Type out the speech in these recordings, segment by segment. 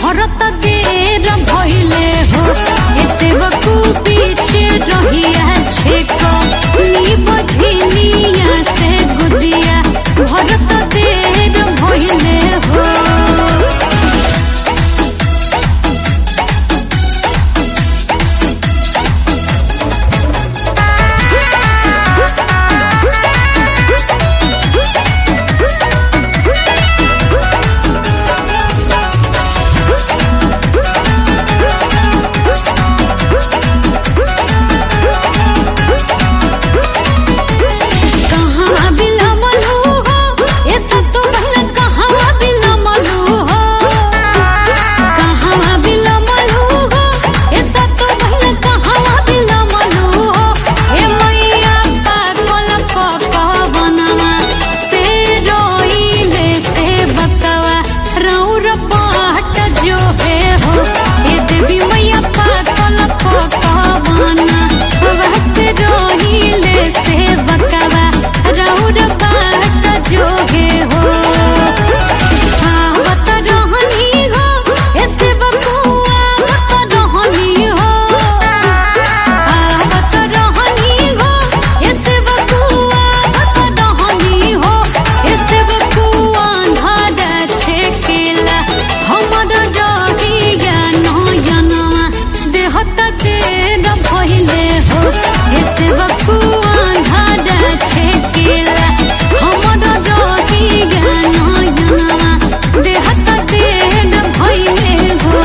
भरत देर भइले हो ऐसे वकू पीछे रहिया छेको नी बधिनिया से गुदिया भरत देर भइले हो कहाँ बिलमलू हो ऐसा तो बहन कहाँ बिलमलू हो कहाँ बिलमलू हो ऐसा तो बहन कहाँ बिलमलू हो हे मैया पागल पकवनवा से रोइले से बकवा रौर पाट जो है हो हे देवी मैया पागल पकवना से रोइले से बकवा रौर पाट जो है हो आवत रहनी हो ऐसे बकुआ आवत रहनी हो आवत रहनी हो ऐसे बकुआ आवत रहनी हो ऐसे बकुआ धारा छेकेला हमर डगिया नयनवा देहत देर भइले हो ऐसे बकुआ धारा छेकेला हमर डगिया नयनवा देहत देर भइले हो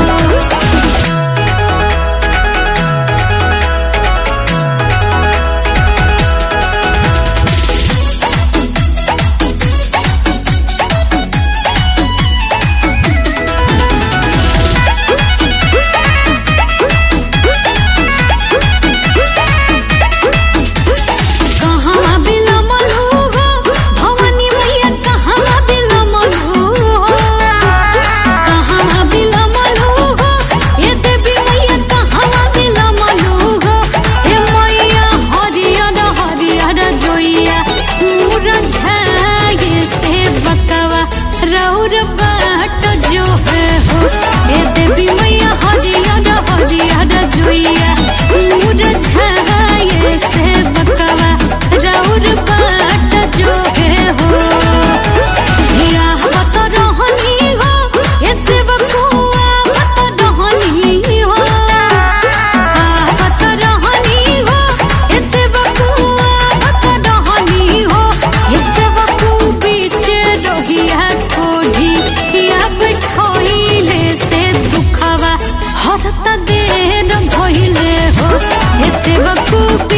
कहाँ बिलमलू हो भवानी मैया कहाँ बिलमलू हो कहाँ बिलमलू हो ये देवी मैया कहाँ बिलमलू हो हे मैया हरियर हरियर जोइया मूर झागे से बकवा रौर बाट जो है हो हे देवी मैया हरियर हरियर जोइया मूर झागे से बकवा रौर बाट जो है हो हिया बत रहनी हो ऐसे बकुआ बत रहनी हो बत रहनी हो ऐसे बकुआ बत रहनी हो ऐसे बकू पीछे रहिया कोढ़ी या बिठोइले से दुखवा हरत देर भइले हो ऐसे बकू